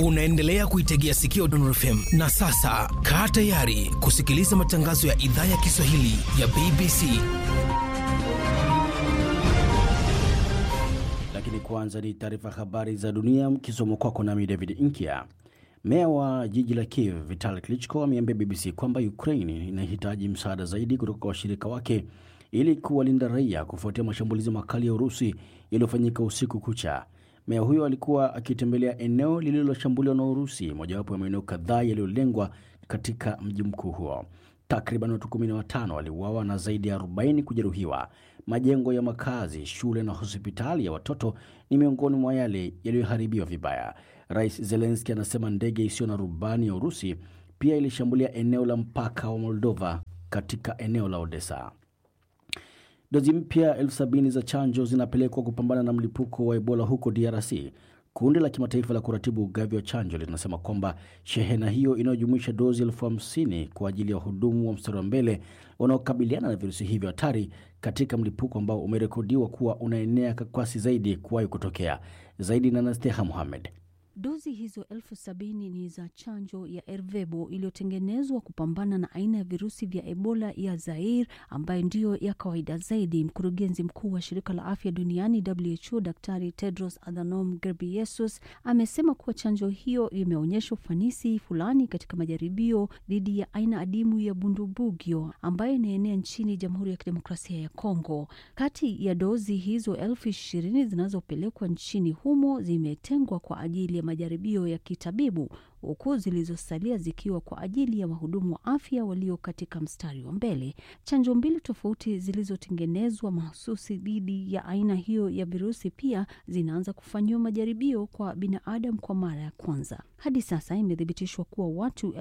Unaendelea kuitegea sikio Dondor FM na sasa kaa tayari kusikiliza matangazo ya idhaa ya Kiswahili ya BBC. Lakini kwanza ni taarifa habari za dunia mkisoma kwako nami David Inkia. Meya wa jiji la Kiev Vitali Klitschko ameambia BBC kwamba Ukraine inahitaji msaada zaidi kutoka kwa washirika wake ili kuwalinda raia kufuatia mashambulizi makali ya Urusi yaliyofanyika usiku kucha. Meya huyo alikuwa akitembelea eneo lililoshambuliwa na Urusi, mojawapo ya maeneo kadhaa yaliyolengwa katika mji mkuu huo. Takriban watu 15 waliuawa na zaidi ya 40 kujeruhiwa. Majengo ya makazi, shule na hospitali ya watoto ni miongoni mwa yale yaliyoharibiwa vibaya. Rais Zelenski anasema ndege isiyo na rubani ya Urusi pia ilishambulia eneo la mpaka wa Moldova katika eneo la Odessa. Dozi mpya elfu sabini za chanjo zinapelekwa kupambana na mlipuko wa Ebola huko DRC. Kundi la kimataifa la kuratibu ugavi wa chanjo linasema kwamba shehena hiyo inayojumuisha dozi elfu hamsini kwa ajili ya wahudumu wa mstari wa mbele wanaokabiliana na virusi hivyo hatari katika mlipuko ambao umerekodiwa kuwa unaenea kwa kasi zaidi kuwahi kutokea. Zaidi na Nasteha Muhamed. Dozi hizo elfu sabini ni za chanjo ya Ervebo iliyotengenezwa kupambana na aina ya virusi vya Ebola ya Zaire ambayo ndiyo ya kawaida zaidi. Mkurugenzi mkuu wa shirika la afya duniani WHO, Daktari Tedros Adhanom Ghebreyesus amesema kuwa chanjo hiyo imeonyesha ufanisi fulani katika majaribio dhidi ya aina adimu ya Bundibugyo ambayo inaenea nchini Jamhuri ya Kidemokrasia ya Kongo. Kati ya dozi hizo elfu ishirini zinazopelekwa nchini humo zimetengwa kwa ajili ya majaribio ya kitabibu huku zilizosalia zikiwa kwa ajili ya wahudumu wa afya walio katika mstari wa mbele. Chanjo mbili tofauti zilizotengenezwa mahususi dhidi ya aina hiyo ya virusi pia zinaanza kufanyiwa majaribio kwa binadamu kwa mara ya kwanza. Hadi sasa imethibitishwa kuwa watu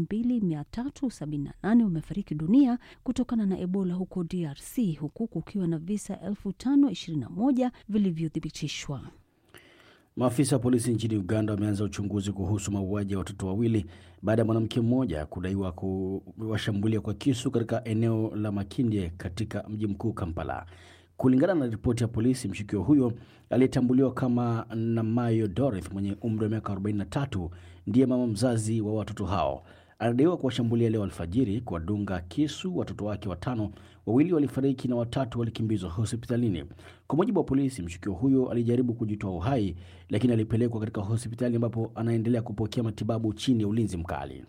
2378 wamefariki dunia kutokana na Ebola huko DRC huku kukiwa na visa 5021 vilivyothibitishwa. Maafisa wa polisi nchini Uganda wameanza uchunguzi kuhusu mauaji ya watoto wawili baada ya mwanamke mmoja kudaiwa kuwashambulia kwa kisu katika eneo la Makindye katika mji mkuu Kampala. Kulingana na ripoti ya polisi, mshukiwa huyo aliyetambuliwa kama Namayo Dorith mwenye umri wa miaka 43 ndiye mama mzazi wa watoto hao. Anadaiwa kuwashambulia leo alfajiri, kuwadunga kisu watoto wake watano. Wawili walifariki na watatu walikimbizwa hospitalini. Kwa mujibu wa polisi, mshukiwa huyo alijaribu kujitoa uhai, lakini alipelekwa katika hospitali ambapo anaendelea kupokea matibabu chini ya ulinzi mkali.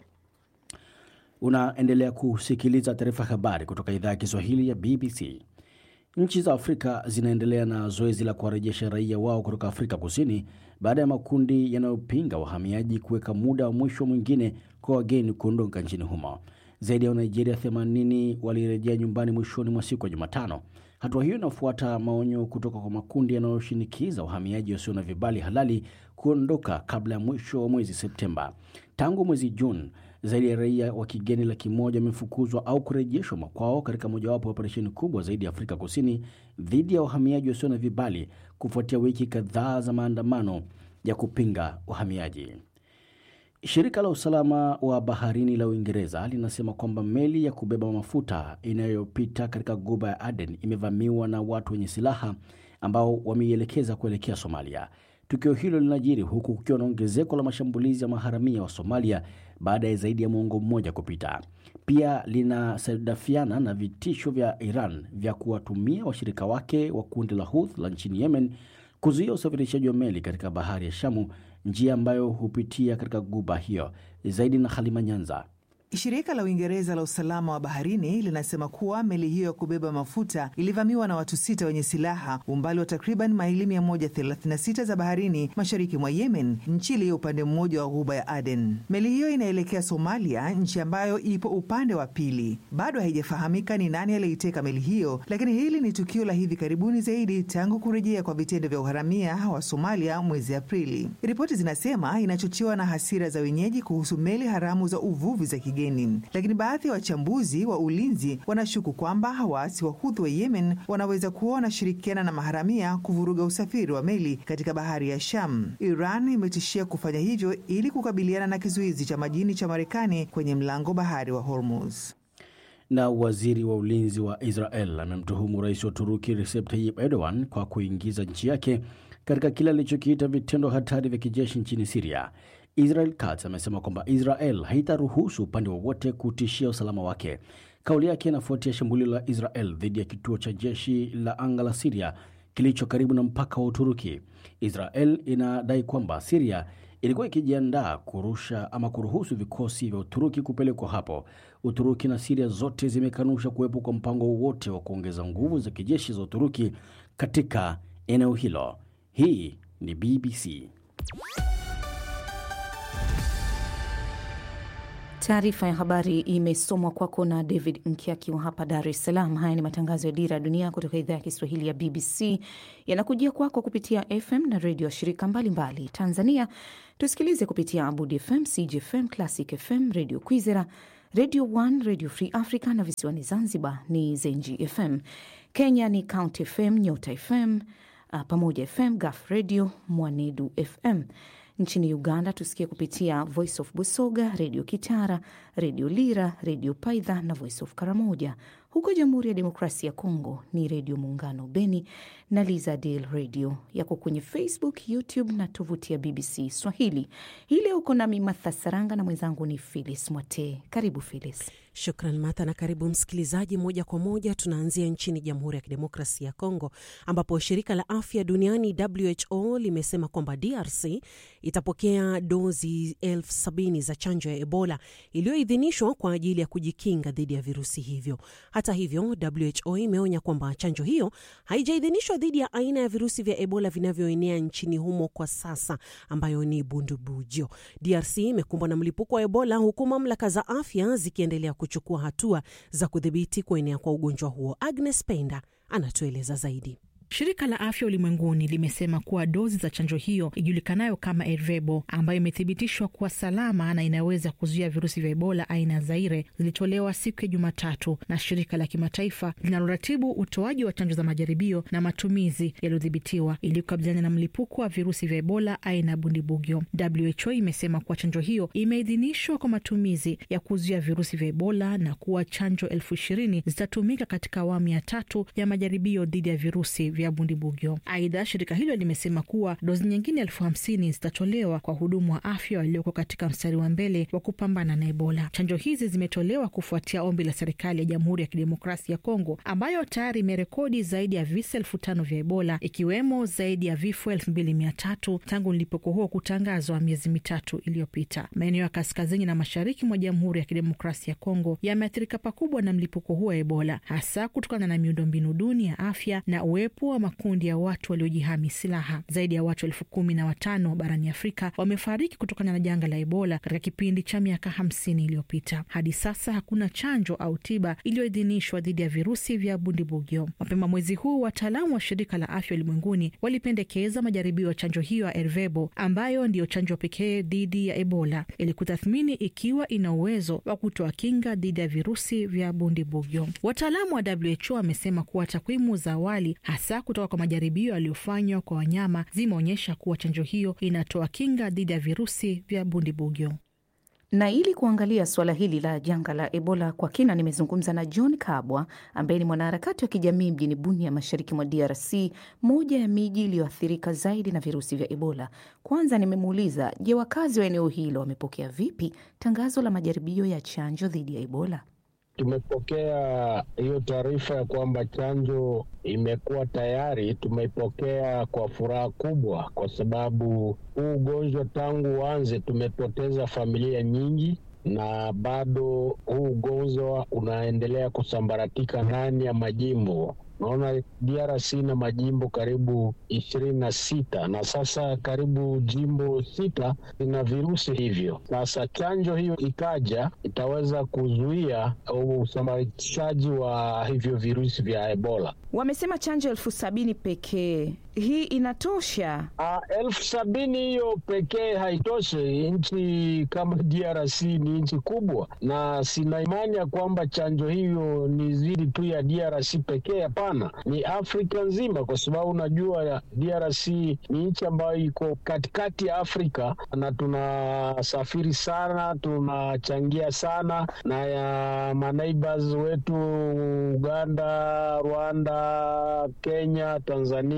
Unaendelea kusikiliza taarifa habari kutoka idhaa ya Kiswahili ya BBC. Nchi za Afrika zinaendelea na zoezi la kuwarejesha raia wao kutoka Afrika Kusini baada ya makundi yanayopinga wahamiaji kuweka muda wa mwisho mwingine kwa wageni kuondoka nchini humo. Zaidi ya Wanigeria 80 walirejea nyumbani mwishoni mwa siku ya Jumatano. Hatua hiyo inafuata maonyo kutoka kwa makundi yanayoshinikiza wahamiaji wasio na vibali halali kuondoka kabla ya mwisho wa mwezi Septemba. Tangu mwezi Juni, zaidi ya raia wa kigeni laki moja wamefukuzwa au kurejeshwa makwao katika mojawapo ya operesheni kubwa zaidi ya Afrika Kusini dhidi ya wahamiaji wasio na vibali kufuatia wiki kadhaa za maandamano ya kupinga wahamiaji. Shirika la usalama wa baharini la Uingereza linasema kwamba meli ya kubeba mafuta inayopita katika guba ya Aden imevamiwa na watu wenye silaha ambao wameielekeza kuelekea Somalia. Tukio hilo linajiri huku kukiwa na ongezeko la mashambulizi ya maharamia wa Somalia baada ya zaidi ya mwongo mmoja kupita. Pia linasadafiana na vitisho vya Iran vya kuwatumia washirika wake wa kundi la Houthi la nchini Yemen kuzuia usafirishaji wa meli katika bahari ya Shamu, njia ambayo hupitia katika guba hiyo. Zaidi na Halima Nyanza. Shirika la Uingereza la usalama wa baharini linasema kuwa meli hiyo ya kubeba mafuta ilivamiwa na watu sita wenye silaha umbali wa takriban maili 136 za baharini mashariki mwa Yemen, nchi iliyo upande mmoja wa ghuba ya Aden. Meli hiyo inaelekea Somalia, nchi ambayo ipo upande wa pili. Bado haijafahamika ni nani aliyeiteka meli hiyo, lakini hili ni tukio la hivi karibuni zaidi tangu kurejea kwa vitendo vya uharamia wa Somalia mwezi Aprili. Ripoti zinasema inachochewa na hasira za wenyeji kuhusu meli haramu za uvuvi za kigeni lakini baadhi ya wa wachambuzi wa ulinzi wanashuku kwamba waasi wa Houthi wa Yemen wanaweza kuwa wanashirikiana na maharamia kuvuruga usafiri wa meli katika bahari ya Sham. Iran imetishia kufanya hivyo ili kukabiliana na kizuizi cha majini cha Marekani kwenye mlango bahari wa Hormuz. Na waziri wa ulinzi wa Israel amemtuhumu rais wa Turuki Recep Tayyip Erdogan kwa kuingiza nchi yake katika kile alichokiita vitendo hatari vya kijeshi nchini Siria. Israel Katz amesema kwamba Israel haitaruhusu upande wowote kutishia usalama wake. Kauli yake inafuatia shambulio la Israel dhidi ya kituo cha jeshi la anga la Siria kilicho karibu na mpaka wa Uturuki. Israel inadai kwamba Siria ilikuwa ikijiandaa kurusha ama kuruhusu vikosi vya Uturuki kupelekwa hapo. Uturuki na Siria zote zimekanusha kuwepo kwa mpango wowote wa kuongeza nguvu za kijeshi za Uturuki katika eneo hilo. Hii ni BBC. Taarifa ya habari imesomwa kwako na David Nkiaki wa hapa Dar es Salaam. Haya ni matangazo ya Dira ya Dunia kutoka idhaa ya Kiswahili ya BBC, yanakujia kwako kupitia FM na redio shirika mbalimbali mbali. Tanzania tusikilize kupitia Abud FM, CGFM, Classic FM, Radio Kwizera, Radio 1, Radio Free Africa na visiwani Zanzibar ni Zenji FM. Kenya ni County FM, Nyota FM, Pamoja FM, Gaf Radio, Mwanedu FM. Nchini Uganda tusikie kupitia Voice of Busoga, Redio Kitara, Redio Lira, Redio Paidha na Voice of Karamoja. Huko Jamhuri ya Demokrasia ya Kongo ni Redio Muungano Beni na Lizadel Radio. Yako kwenye Facebook, YouTube na tovuti ya BBC Swahili. Hii leo uko nami Martha Saranga na mwenzangu ni Filis Mwate. Karibu Filis. Shukran Martha na karibu msikilizaji. Moja kwa moja tunaanzia nchini Jamhuri ya Kidemokrasia ya Kongo ambapo shirika la afya duniani WHO limesema kwamba DRC itapokea dozi elfu sabini za chanjo ya Ebola iliyoidhinishwa kwa ajili ya kujikinga dhidi ya virusi hivyo. Hata hivyo, WHO imeonya kwamba chanjo hiyo haijaidhinishwa dhidi ya aina ya virusi vya Ebola vinavyoenea nchini humo kwa sasa, ambayo ni bundubujo. DRC imekumbwa na mlipuko wa Ebola huku mamlaka za afya zikiendelea kuchukua hatua za kudhibiti kuenea kwa ugonjwa huo. Agnes Penda anatueleza zaidi. Shirika la Afya Ulimwenguni limesema kuwa dozi za chanjo hiyo ijulikanayo kama Ervebo, ambayo imethibitishwa kuwa salama na inaweza kuzuia virusi vya Ebola aina ya Zaire, zilitolewa siku ya Jumatatu na shirika la kimataifa linaloratibu utoaji wa chanjo za majaribio na matumizi yaliyodhibitiwa ili kukabiliana na mlipuko wa virusi vya Ebola aina ya Bundibugyo. WHO imesema kuwa chanjo hiyo imeidhinishwa kwa matumizi ya kuzuia virusi vya Ebola na kuwa chanjo elfu ishirini zitatumika katika awamu ya tatu ya majaribio dhidi ya virusi vya Bundibugyo. Aidha, shirika hilo limesema kuwa dozi nyingine elfu hamsini zitatolewa kwa wahudumu wa afya walioko katika mstari wa mbele wa kupambana na Ebola. Chanjo hizi zimetolewa kufuatia ombi la serikali ya Jamhuri ya Kidemokrasia ya Kongo ambayo tayari imerekodi zaidi ya visa elfu tano vya Ebola ikiwemo zaidi ya vifo elfu mbili mia tatu tangu mlipuko huo kutangazwa miezi mitatu iliyopita. Maeneo ya kaskazini na mashariki mwa Jamhuri ya Kidemokrasia ya Kongo yameathirika pakubwa na mlipuko huo wa Ebola, hasa kutokana na miundombinu duni ya afya na uwepo wa makundi ya watu waliojihami silaha. Zaidi ya watu elfu kumi na watano barani Afrika wamefariki kutokana na janga la Ebola katika kipindi cha miaka hamsini iliyopita. Hadi sasa hakuna chanjo au tiba iliyoidhinishwa dhidi ya virusi vya Bundibugyo. Mapema mwezi huu, wataalamu wa shirika la afya ulimwenguni walipendekeza majaribio ya chanjo hiyo ya Ervebo ambayo ndiyo chanjo pekee dhidi ya Ebola ili kutathmini ikiwa ina uwezo wa kutoa kinga dhidi ya virusi vya Bundibugyo. Wataalamu wa WHO wamesema kuwa takwimu za awali hasa kutoka kwa majaribio yaliyofanywa kwa wanyama zimeonyesha kuwa chanjo hiyo inatoa kinga dhidi ya virusi vya Bundibugyo. Na ili kuangalia suala hili la janga la Ebola kwa kina, nimezungumza na John Kabwa ambaye ni mwanaharakati wa kijamii mjini Bunia, mashariki mwa DRC, moja ya miji iliyoathirika zaidi na virusi vya Ebola. Kwanza nimemuuliza, je, wakazi wa eneo hilo wamepokea vipi tangazo la majaribio ya chanjo dhidi ya Ebola? Tumepokea hiyo taarifa ya kwamba chanjo imekuwa tayari. Tumeipokea kwa furaha kubwa, kwa sababu huu ugonjwa tangu uanze tumepoteza familia nyingi, na bado huu ugonjwa unaendelea kusambaratika ndani ya majimbo. Naona DRC na majimbo karibu ishirini na sita na sasa karibu jimbo sita lina virusi hivyo. Sasa chanjo hiyo ikaja, itaweza kuzuia usambarishaji wa hivyo virusi vya Ebola. Wamesema chanjo elfu sabini pekee, hii inatosha? Uh, elfu sabini hiyo pekee haitoshi. Nchi kama DRC ni nchi kubwa, na sina imani ya kwamba chanjo hiyo ni zidi tu ya DRC pekee. Hapana, ni Afrika nzima, kwa sababu unajua DRC ni nchi ambayo iko katikati ya Afrika na tunasafiri sana, tunachangia sana na ya maneighbors wetu Uganda, Rwanda, Kenya, Tanzania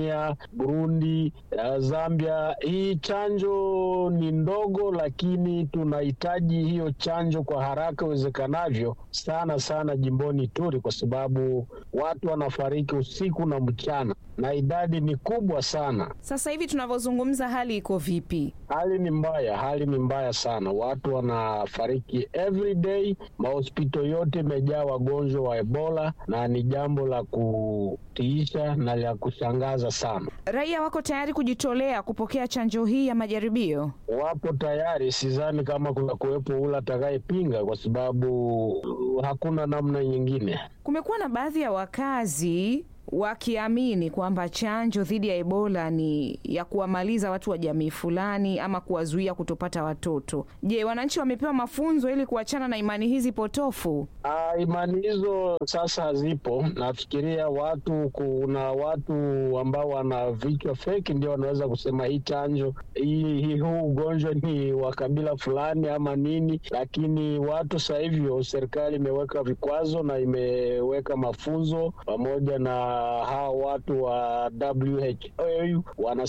Burundi, uh, Zambia. Hii chanjo ni ndogo, lakini tunahitaji hiyo chanjo kwa haraka iwezekanavyo, sana sana jimboni Ituri, kwa sababu watu wanafariki usiku na mchana na idadi ni kubwa sana. Sasa hivi tunavyozungumza, hali iko vipi? Hali ni mbaya, hali ni mbaya sana, watu wanafariki every day. Mahospitali yote imejaa wagonjwa wa Ebola na ni jambo la kutiisha na la kushangaza sana. Raia wako tayari kujitolea kupokea chanjo hii ya majaribio? Wapo tayari, sidhani kama kuna kuwepo ule atakayepinga, kwa sababu hakuna namna nyingine. Kumekuwa na baadhi ya wakazi wakiamini kwamba chanjo dhidi ya Ebola ni ya kuwamaliza watu wa jamii fulani ama kuwazuia kutopata watoto. Je, wananchi wamepewa mafunzo ili kuachana na imani hizi potofu? Uh, imani hizo sasa hazipo. Nafikiria watu, kuna watu ambao wana vichwa feki ndio wanaweza kusema hii chanjo hii, hii huu ugonjwa ni wa kabila fulani ama nini, lakini watu sasa hivyo, serikali imeweka vikwazo na imeweka mafunzo pamoja na hawa watu wa WHO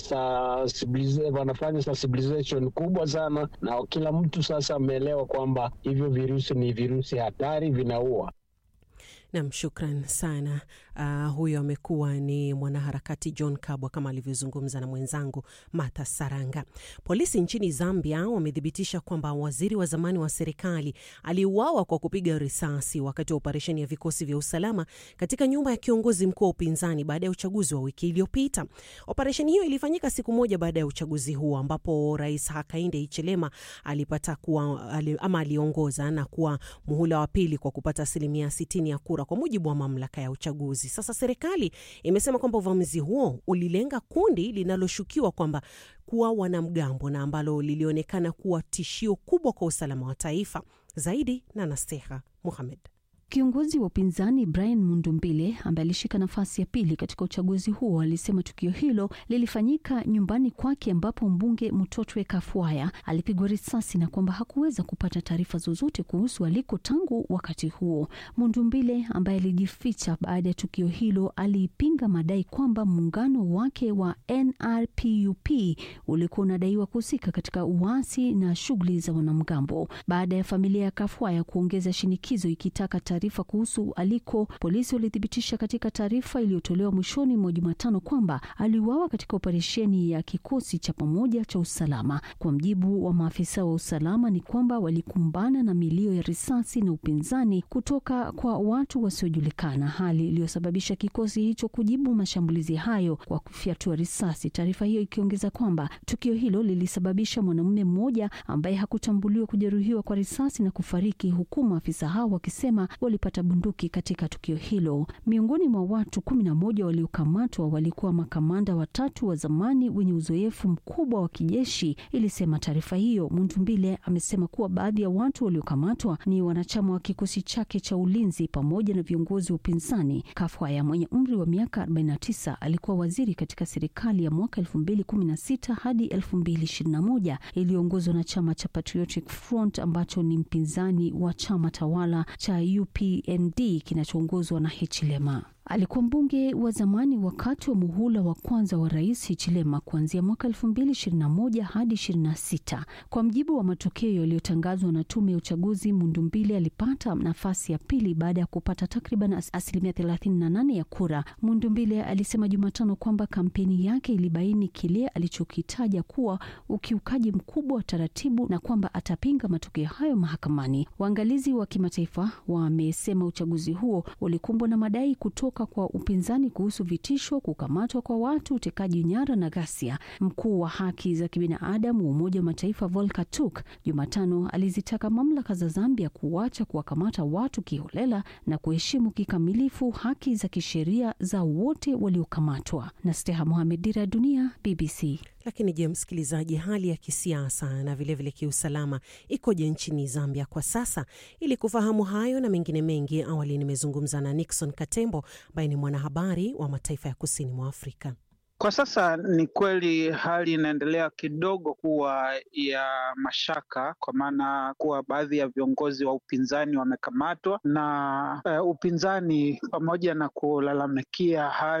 wanafanya sensibilization kubwa sana, na kila mtu sasa ameelewa kwamba hivyo virusi ni virusi hatari, vinaua. Nam, shukran sana. Uh, huyo amekuwa ni mwanaharakati John Kabwa kama alivyozungumza na mwenzangu Martha Saranga. Polisi nchini Zambia wamethibitisha kwamba waziri wa zamani wa serikali aliuawa kwa kupiga risasi wakati wa operesheni ya vikosi vya usalama katika nyumba ya kiongozi mkuu wa upinzani baada ya uchaguzi wa wiki iliyopita. Operesheni hiyo ilifanyika siku moja baada ya uchaguzi huo ambapo Rais Hakainde Hichilema alipata kuwa, ama aliongoza na kuwa muhula wa pili kwa kupata asilimia 60 ya kura kwa mujibu wa mamlaka ya uchaguzi. Sasa serikali imesema kwamba uvamizi huo ulilenga kundi linaloshukiwa kwamba kuwa wanamgambo na ambalo lilionekana kuwa tishio kubwa kwa usalama wa taifa. Zaidi na Nasteha Muhamed. Kiongozi wa upinzani Brian Mundumbile ambaye alishika nafasi ya pili katika uchaguzi huo alisema tukio hilo lilifanyika nyumbani kwake ambapo mbunge Mutotwe Kafwaya alipigwa risasi na kwamba hakuweza kupata taarifa zozote kuhusu aliko tangu wakati huo. Mundumbile ambaye alijificha baada ya tukio hilo aliipinga madai kwamba muungano wake wa NRPUP ulikuwa unadaiwa kuhusika katika uasi na shughuli za wanamgambo. Baada ya familia ya Kafwaya kuongeza shinikizo ikitaka taarifa kuhusu aliko, polisi walithibitisha katika taarifa iliyotolewa mwishoni mwa Jumatano kwamba aliuawa katika operesheni ya kikosi cha pamoja cha usalama. Kwa mjibu wa maafisa wa usalama, ni kwamba walikumbana na milio ya risasi na upinzani kutoka kwa watu wasiojulikana, hali iliyosababisha kikosi hicho kujibu mashambulizi hayo kwa kufyatua risasi. Taarifa hiyo ikiongeza kwamba tukio hilo lilisababisha mwanamume mmoja ambaye hakutambuliwa kujeruhiwa kwa risasi na kufariki, huku maafisa hao wakisema walipata bunduki katika tukio hilo. Miongoni mwa watu kumi na moja waliokamatwa walikuwa makamanda watatu wa zamani wenye uzoefu mkubwa wa kijeshi, ilisema taarifa hiyo. Mundumbile amesema kuwa baadhi ya watu waliokamatwa ni wanachama wa kikosi chake cha ulinzi pamoja na viongozi wa upinzani. Kafwaya mwenye umri wa miaka 49 alikuwa waziri katika serikali ya mwaka 2016 hadi 2021 iliyoongozwa na chama cha Patriotic Front ambacho ni mpinzani wa chama tawala cha UPND kinachoongozwa na Hichilema. Alikuwa mbunge wa zamani wakati wa muhula wa kwanza wa rais Hichilema kuanzia mwaka 2021 hadi 26. Kwa mjibu wa matokeo yaliyotangazwa na tume ya uchaguzi, Mundumbile alipata nafasi ya pili baada ya kupata takriban asilimia 38 ya kura. Mundumbile alisema Jumatano kwamba kampeni yake ilibaini kile alichokitaja kuwa ukiukaji mkubwa wa taratibu na kwamba atapinga matokeo hayo mahakamani. Waangalizi wa kimataifa wamesema uchaguzi huo ulikumbwa na madai kutoka kwa upinzani kuhusu vitisho, kukamatwa kwa watu, utekaji nyara na ghasia. Mkuu wa haki za kibinadamu wa Umoja wa Mataifa Volker Turk Jumatano alizitaka mamlaka za Zambia kuacha kuwakamata watu kiholela na kuheshimu kikamilifu haki za kisheria za wote waliokamatwa. na Steha Mohamed, Dira ya Dunia, BBC. Lakini je, msikilizaji, hali ya kisiasa na vilevile vile kiusalama ikoje nchini Zambia kwa sasa? Ili kufahamu hayo na mengine mengi, awali nimezungumza na Nixon Katembo ambaye ni mwanahabari wa mataifa ya kusini mwa Afrika. Kwa sasa ni kweli hali inaendelea kidogo kuwa ya mashaka, kwa maana kuwa baadhi ya viongozi wa upinzani wamekamatwa na uh, upinzani pamoja na kulalamikia hali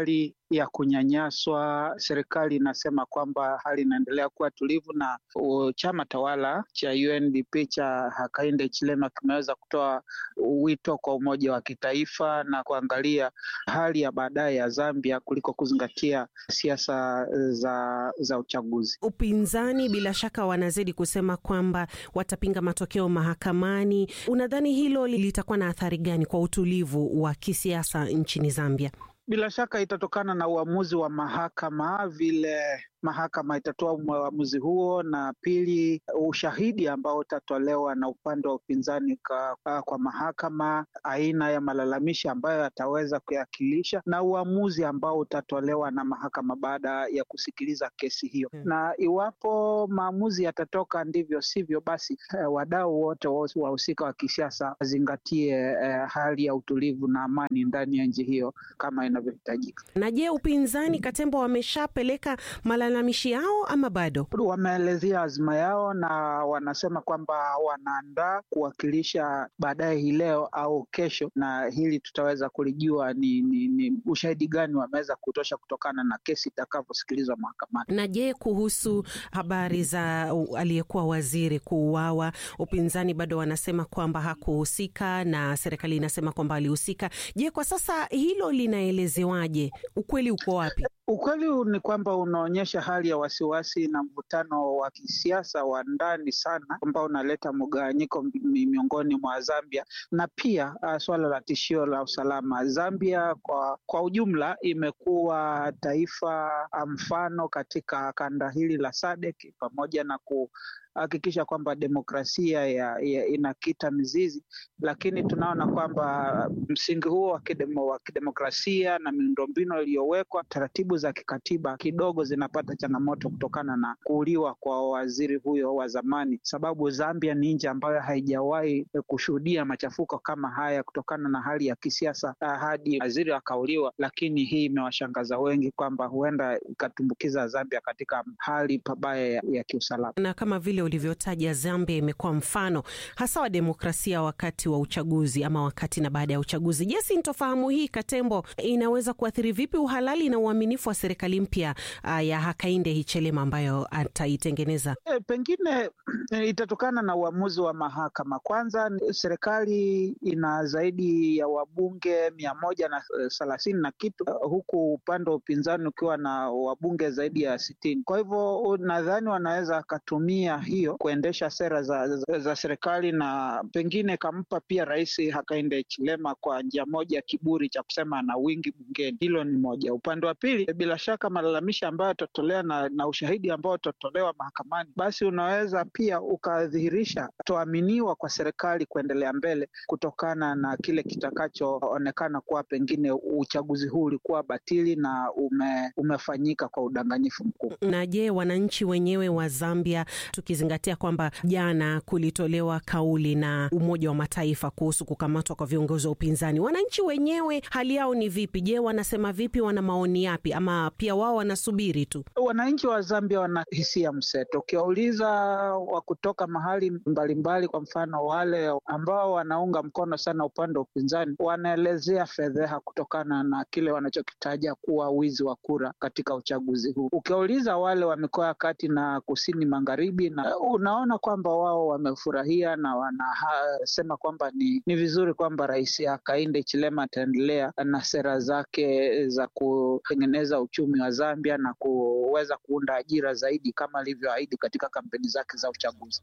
ya kunyanyaswa. Serikali inasema kwamba hali inaendelea kuwa tulivu, na uh, chama tawala cha UNDP cha Hakainde Hichilema kimeweza kutoa wito kwa umoja wa kitaifa na kuangalia hali ya baadaye ya Zambia kuliko kuzingatia siasa za, za uchaguzi. Upinzani bila shaka wanazidi kusema kwamba watapinga matokeo mahakamani. Unadhani hilo litakuwa na athari gani kwa utulivu wa kisiasa nchini Zambia? Bila shaka itatokana na uamuzi wa mahakama, vile mahakama itatoa uamuzi huo, na pili, ushahidi ambao utatolewa na upande wa upinzani kwa, kwa mahakama, aina ya malalamishi ambayo ataweza kuyakilisha na uamuzi ambao utatolewa na mahakama baada ya kusikiliza kesi hiyo hmm. Na iwapo maamuzi yatatoka ndivyo sivyo, basi eh, wadau wote wahusika wa kisiasa wazingatie eh, hali ya utulivu na amani ndani ya nchi hiyo kama inavyohitajika. Na je, upinzani Katembo wameshapeleka malalamishi yao ama bado? Wameelezea azma yao na wanasema kwamba wanaandaa kuwakilisha baadaye hii leo au kesho, na hili tutaweza kulijua ni, ni, ni ushahidi gani wameweza kutosha kutokana na kesi itakavyosikilizwa mahakamani. Na je, kuhusu habari za aliyekuwa waziri kuuawa, upinzani bado wanasema kwamba hakuhusika na serikali inasema kwamba alihusika. Je, kwa sasa hilo linaelezewaje? Ukweli uko wapi? Ukweli ni kwamba unaonyesha hali ya wasiwasi na mvutano wa kisiasa wa ndani sana ambao unaleta mgawanyiko miongoni mwa Zambia na pia uh, suala la tishio la usalama. Zambia kwa, kwa ujumla imekuwa taifa mfano katika kanda hili la SADC pamoja na ku hakikisha kwamba demokrasia ya, ya inakita mizizi, lakini tunaona kwamba msingi huo wa kidemo, kidemokrasia na miundombinu iliyowekwa, taratibu za kikatiba kidogo zinapata changamoto kutokana na kuuliwa kwa waziri huyo wa zamani, sababu Zambia ni nchi ambayo haijawahi kushuhudia machafuko kama haya kutokana na hali ya kisiasa hadi waziri akauliwa, lakini hii imewashangaza wengi kwamba huenda ikatumbukiza Zambia katika hali pabaya ya, ya kiusalama na kama vile ulivyotaja Zambia imekuwa mfano hasa wa demokrasia wakati wa uchaguzi ama wakati na baada ya uchaguzi. Je, sintofahamu hii Katembo inaweza kuathiri vipi uhalali na uaminifu wa serikali mpya uh, ya Hakainde Hichilema ambayo ataitengeneza? E, pengine e, itatokana na uamuzi wa mahakama. Kwanza, serikali ina zaidi ya wabunge mia moja na thelathini na kitu uh, huku upande wa upinzani ukiwa na wabunge zaidi ya sitini. Kwa hivyo nadhani wanaweza wakatumia hiyo kuendesha sera za, za, za serikali na pengine kampa pia Rais Hakainde Hichilema kwa njia moja kiburi cha kusema ana wingi bungeni. Hilo ni moja. Upande wa pili, bila shaka malalamishi ambayo yatatolewa na, na ushahidi ambao utatolewa mahakamani, basi unaweza pia ukadhihirisha toaminiwa kwa serikali kuendelea mbele kutokana na kile kitakachoonekana kuwa pengine uchaguzi huu ulikuwa batili na ume, umefanyika kwa udanganyifu mkubwa. Na je, wananchi wenyewe wa Zambia tukizingatia kwamba jana kulitolewa kauli na Umoja wa Mataifa kuhusu kukamatwa kwa viongozi wa upinzani, wananchi wenyewe hali yao ni vipi? Je, wanasema vipi? Wana maoni yapi? Ama pia wao wanasubiri tu? Wananchi wa Zambia wana hisia mseto. Ukiwauliza wa kutoka mahali mbalimbali mbali, kwa mfano wale ambao wanaunga mkono sana upande wa upinzani, wanaelezea fedheha kutokana na kile wanachokitaja kuwa wizi wa kura katika uchaguzi huu. Ukiwauliza wale wa mikoa ya kati na kusini magharibi na unaona kwamba wao wamefurahia na wanasema kwamba ni, ni vizuri kwamba Rais Hakainde Hichilema ataendelea na sera zake za kutengeneza uchumi wa Zambia na kuweza kuunda ajira zaidi kama alivyoahidi katika kampeni zake za uchaguzi.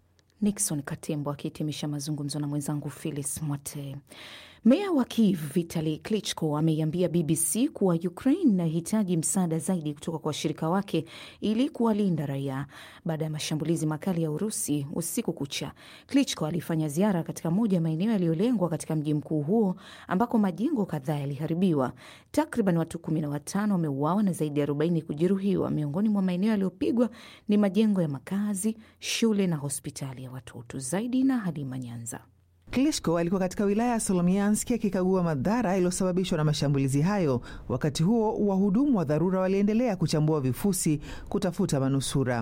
Nixon Katembo akihitimisha mazungumzo na mwenzangu Phyllis Mwate. Meya wa Kiev Vitali Klitschko ameiambia BBC kuwa Ukraine inahitaji msaada zaidi kutoka kwa washirika wake ili kuwalinda raia baada ya mashambulizi makali ya Urusi usiku kucha. Klitschko alifanya ziara katika moja ya maeneo yaliyolengwa katika mji mkuu huo ambako majengo kadhaa yaliharibiwa. Takriban watu kumi na watano wameuawa na zaidi ya arobaini kujeruhiwa. Miongoni mwa maeneo yaliyopigwa ni majengo ya makazi, shule na hospitali ya watoto. Zaidi na Halima Nyanza. Klitschko alikuwa katika wilaya ya Solomianski akikagua madhara yaliyosababishwa na mashambulizi hayo. Wakati huo, wahudumu wa dharura waliendelea kuchambua vifusi kutafuta manusura.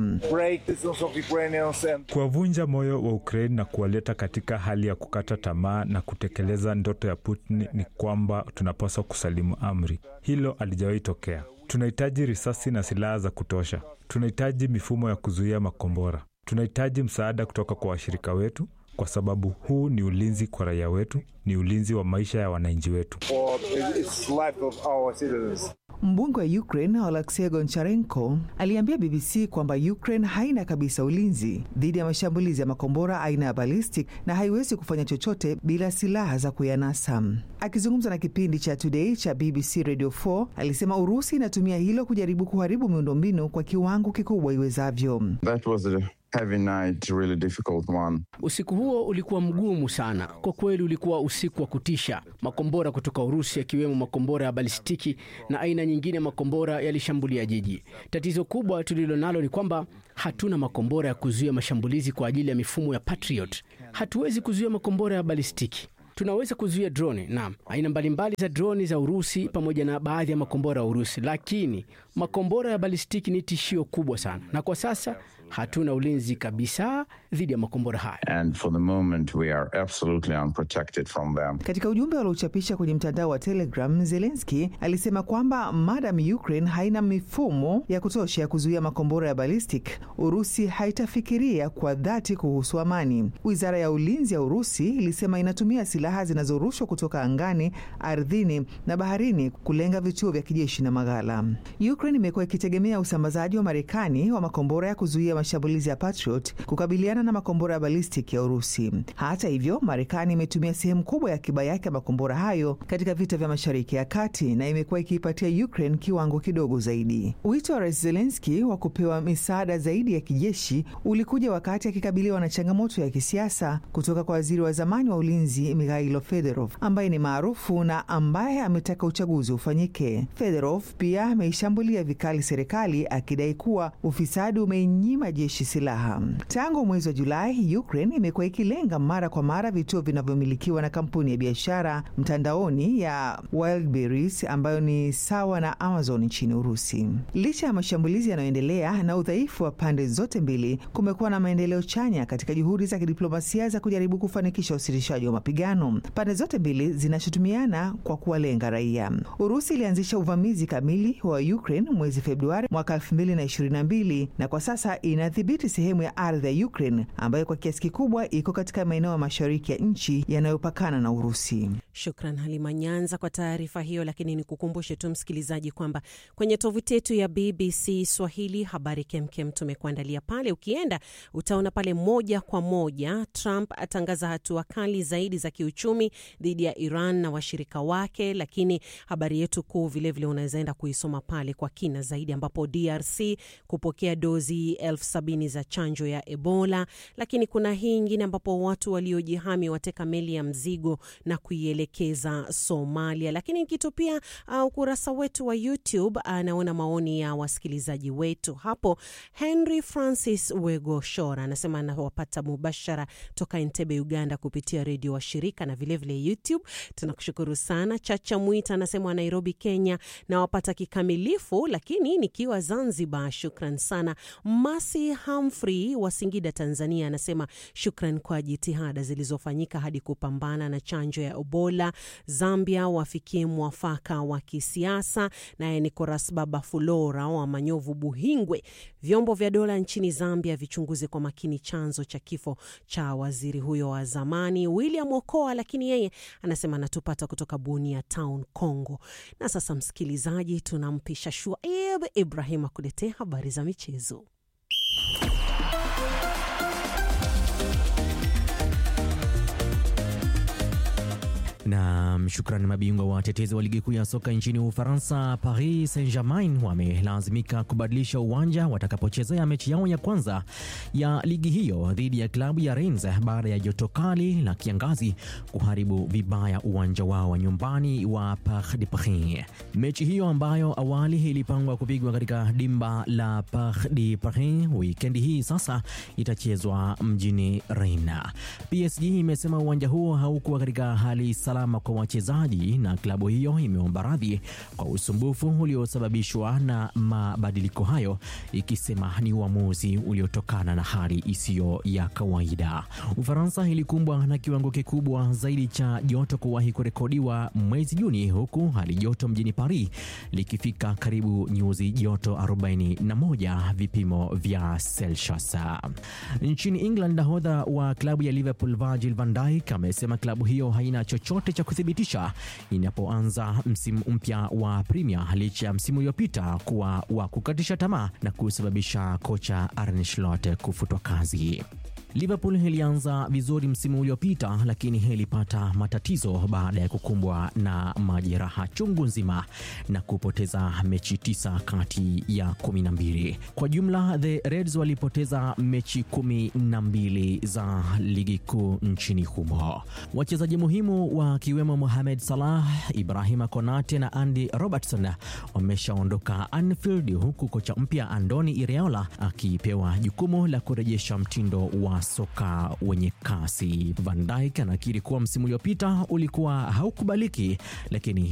Kuwavunja moyo wa Ukraini na kuwaleta katika hali ya kukata tamaa na kutekeleza ndoto ya Putin ni kwamba tunapaswa kusalimu amri. Hilo alijawahi tokea. Tunahitaji risasi na silaha za kutosha. Tunahitaji mifumo ya kuzuia makombora. Tunahitaji msaada kutoka kwa washirika wetu, kwa sababu huu ni ulinzi kwa raia wetu, ni ulinzi wa maisha ya wananchi wetu. Mbunge wa Ukraine Oleksiy Goncharenko aliambia BBC kwamba Ukraine haina kabisa ulinzi dhidi ya mashambulizi ya makombora aina ya ballistic na haiwezi kufanya chochote bila silaha za kuyanasa. Akizungumza na kipindi cha Today cha BBC Radio 4 alisema Urusi inatumia hilo kujaribu kuharibu miundombinu kwa kiwango kikubwa iwezavyo. Heavy night, really difficult one. Usiku huo ulikuwa mgumu sana kwa kweli, ulikuwa usiku wa kutisha. Makombora kutoka Urusi yakiwemo makombora ya balistiki na aina nyingine ya makombora yalishambulia jiji. Tatizo kubwa tulilo nalo ni kwamba hatuna makombora ya kuzuia mashambulizi kwa ajili ya mifumo ya Patriot. Hatuwezi kuzuia makombora ya balistiki. Tunaweza kuzuia droni, naam, aina mbalimbali za droni za Urusi pamoja na baadhi ya makombora ya Urusi, lakini makombora ya balistiki ni tishio kubwa sana, na kwa sasa hatuna ulinzi kabisa dhidi ya makombora haya. And for the moment we are absolutely unprotected from them. Katika ujumbe waliochapisha kwenye mtandao wa Telegram, Zelensky alisema kwamba madam Ukraine haina mifumo ya kutosha ya kuzuia makombora ya ballistic, Urusi haitafikiria kwa dhati kuhusu amani. Wizara ya ulinzi ya Urusi ilisema inatumia silaha zinazorushwa kutoka angani, ardhini na baharini kulenga vituo vya kijeshi na maghala. Ukraine imekuwa ikitegemea usambazaji wa Marekani wa makombora ya kuzuia mashambulizi ya Patriot kukabiliana na makombora ya ballistic ya Urusi. Hata hivyo, Marekani imetumia sehemu kubwa ya akiba yake ya makombora hayo katika vita vya Mashariki ya Kati na imekuwa ikiipatia Ukraine kiwango kidogo zaidi. Wito wa Rais Zelensky wa kupewa misaada zaidi ya kijeshi ulikuja wakati akikabiliwa na changamoto ya kisiasa kutoka kwa waziri wa zamani wa ulinzi Mikhailo Fedorov ambaye ni maarufu na ambaye ametaka uchaguzi ufanyike. Fedorov pia ameishambulia vikali serikali akidai kuwa ufisadi umeinyima jeshi silaha. Tangu mwezi wa Julai, Ukraine imekuwa ikilenga mara kwa mara vituo vinavyomilikiwa na kampuni ya biashara mtandaoni ya Wildberries ambayo ni sawa na Amazon nchini Urusi. Licha ya mashambulizi yanayoendelea na udhaifu wa pande zote mbili, kumekuwa na maendeleo chanya katika juhudi za kidiplomasia za kujaribu kufanikisha usitishaji wa mapigano. Pande zote mbili zinashutumiana kwa kuwalenga raia. Urusi ilianzisha uvamizi kamili wa Ukraine mwezi Februari mwaka 2022 na kwa sasa inadhibiti sehemu ya ardhi ya Ukraine ambayo kwa kiasi kikubwa iko katika maeneo ya mashariki ya nchi yanayopakana na Urusi. Shukran Halima Nyanza kwa taarifa hiyo. Lakini ni kukumbushe tu msikilizaji kwamba kwenye tovuti yetu ya BBC Swahili habari kemkem tumekuandalia pale. Ukienda utaona pale moja kwa moja, Trump atangaza hatua kali zaidi za kiuchumi dhidi ya Iran na washirika wake. Lakini habari yetu kuu vilevile unaweza enda kuisoma pale kwa kina zaidi, ambapo DRC kupokea dozi elfu sabini za chanjo ya Ebola. Lakini kuna hii ingine ambapo watu waliojihami wateka meli ya mzigo na kuielekeza Somalia. Lakini nikitupia uh, ukurasa wetu wa YouTube anaona uh, maoni ya wasikilizaji wetu hapo. Henry Francis Wegoshora anasema anawapata mubashara toka Entebbe, Uganda, kupitia redio wa shirika na vilevile vile YouTube. Tunakushukuru sana. Chacha Mwita anasema Nairobi, Kenya, nawapata kikamilifu, lakini nikiwa Zanzibar. Shukran sana. Masi Humphrey wa Singida, Tanzania, anasema shukran kwa jitihada zilizofanyika hadi kupambana na chanjo ya Ebola. Zambia wafikie mwafaka wa kisiasa. Naye Nicolas Baba Fulora wa Manyovu, Buhingwe, vyombo vya dola nchini Zambia vichunguze kwa makini chanzo cha kifo cha waziri huyo wa zamani William Okoa, lakini yeye anasema anatupata kutoka Bunia Town, Congo. Na sasa, msikilizaji, tunampisha Shuaib Ibrahim akuletea habari za michezo. Na shukrani. Mabingwa watetezi wa ligi kuu ya soka nchini Ufaransa, Paris Saint-Germain wamelazimika kubadilisha uwanja watakapochezea mechi yao ya kwanza ya ligi hiyo dhidi ya klabu ya Rennes baada ya joto kali la kiangazi kuharibu vibaya uwanja wao wa nyumbani wa Parc des Princes. Mechi hiyo ambayo awali ilipangwa kupigwa katika dimba la Parc des Princes wikendi hii sasa itachezwa mjini Rennes. PSG imesema uwanja huo haukuwa katika hali salama kwa wachezaji na klabu hiyo imeomba radhi kwa usumbufu uliosababishwa na mabadiliko hayo, ikisema ni uamuzi uliotokana na hali isiyo ya kawaida. Ufaransa ilikumbwa na kiwango kikubwa zaidi cha joto kuwahi kurekodiwa mwezi Juni, huku hali joto mjini Paris likifika karibu nyuzi joto 41 vipimo vya Celsius. Nchini England, nahodha wa klabu ya Liverpool Virgil van Dijk amesema klabu hiyo haina chochote cha kuthibitisha inapoanza msimu mpya wa Premier licha ya msimu uliopita kuwa wa kukatisha tamaa na kusababisha kocha Arne Slot kufutwa kazi. Liverpool ilianza vizuri msimu uliopita lakini ilipata matatizo baada ya kukumbwa na majeraha chungu nzima na kupoteza mechi tisa kati ya kumi na mbili. Kwa jumla, the Reds walipoteza mechi kumi na mbili za ligi kuu nchini humo. Wachezaji muhimu wakiwemo Mohamed Salah, Ibrahima Konate na Andy Robertson wameshaondoka Anfield, huku kocha mpya Andoni Iraola akipewa jukumu la kurejesha mtindo wa soka wenye kasi. Van Dijk anakiri kuwa msimu uliopita ulikuwa haukubaliki, lakini